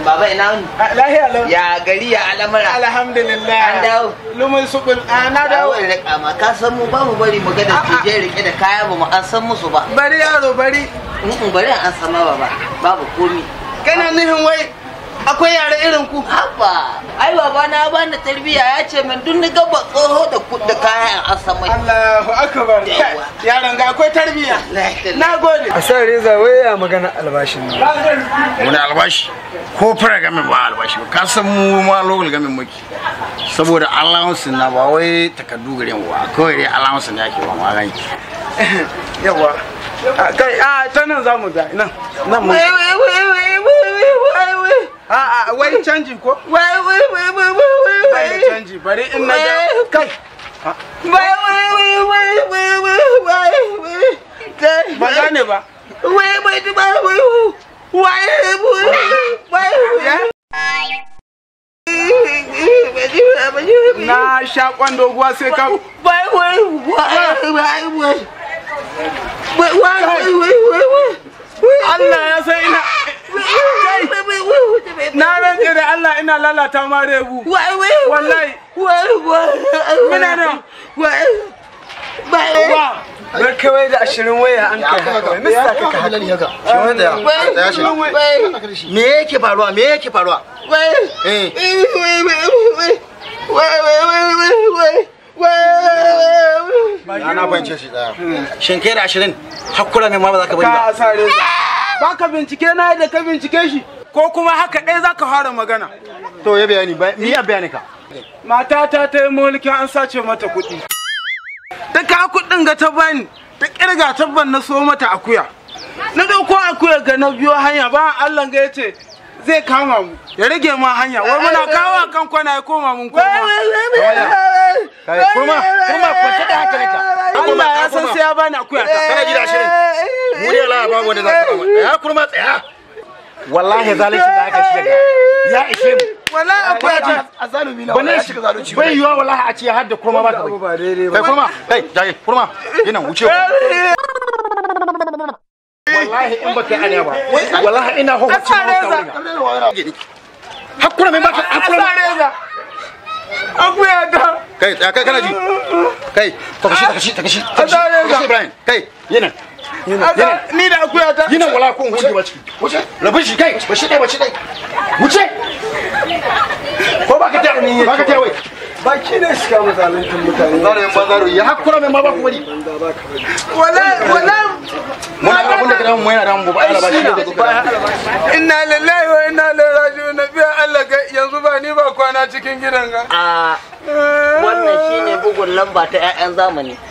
baba ina wuni lahiya lau ya gari ya al'amura alhamdulillah An dawo. lumin subul a na dawo dawo da kama ka san mu ba mu bari mu ga da tije rike da kaya ba mu an san musu ba bari yaro bari in bari an sama baba babu komi kana nihin wai akwai yare irin ku haba ai baba na bani tarbiya ya ce min duk ni gaba tsoho da ku da kayan an san mai Allahu akbar Yawa. yaron ga akwai tarbiya na na gode a sa reza wai ya magana albashin nan wani albashi ko fara gamin ba albashi ba ka san mu ma lokal gamin muke saboda allowance na ba wai takardu gare mu ba kawai dai allowance ne ake ba mu gani yawa A, kai a ta nan za mu ga nan nan mu wai wai wai wai wai wai wai a a wai canji ko wai wai wai wai wai wai bai da canji bari in na ga kai wai wai wai wai wai wai wai wai kai ba gane ba wai wai wai wai wai wai ya na sha kwan doguwa sai ka wai wai wai wai wai wai wai wai wai wai Allah ya san ina na rantse da Allah ina lalata ma rebu wai wai wallahi wai wai Muna nan. wai wai wa bar kawai da ashirin waya an kai haka wai mista ka ka shi wanda ya tsaya shi me yake faruwa me yake faruwa eh na na fahimce shi daya shin kai da ashirin hakura mai ma ba za ka bari ba ka sa reza ba ka bincike na yadda ka bincike shi ko kuma haka ɗaya za ka fara magana to ya bayani ba ni ya bayani ka matata ta yi mulkin an sace mata kuɗi ta ka kuɗin ga ta bani ta ƙirga tabban na so mata akuya na ɗauko akuya ga na biyo hanya ba Allah ga yace zai kama mu ya rage ma hanya wai muna kawo kan kwana ya koma mun koma kai kurma kurma kwanta da hankalinka Allah ya san sai ya bani akuya ta kana ji da ashirin mu ne Allah babu wanda za ka kama ya kurma tsaya wallahi zalunci da aka shiga ya ishe mu wala akuya ta azalumi na wallahi shiga zalunci bai yiwa wallahi a ce har da kurma ba ka bai ba daidai ba kai kurma kai jaye kurma ina wuce ku wallahi in baka yi aniya ba wallahi ina ho wuce Asareza. hakura mai baka hakura Asareza akuya ta kai tsaya kai kana ji kai takashi takashi takashi Asareza. takashi Ibrahim kai yana Asa- ni da akuya ta yana wala ko wuce ba ciki wuce rabin shi kai ba shi dai ba shi dai wuce ko baka ta baka ta wai baki ne shiga mazaluntin mutane zaro yan bazaro ya hakura mai ma ba ku wani wala wala muna ga abin da kana mu yana da mu ba Allah ba shi da zuka inna lillahi wa inna ilaihi raji'un biya Allah ga yanzu ba ni ba kwana cikin gidan ga a wannan shine bugun lamba ta 'ya'yan zamani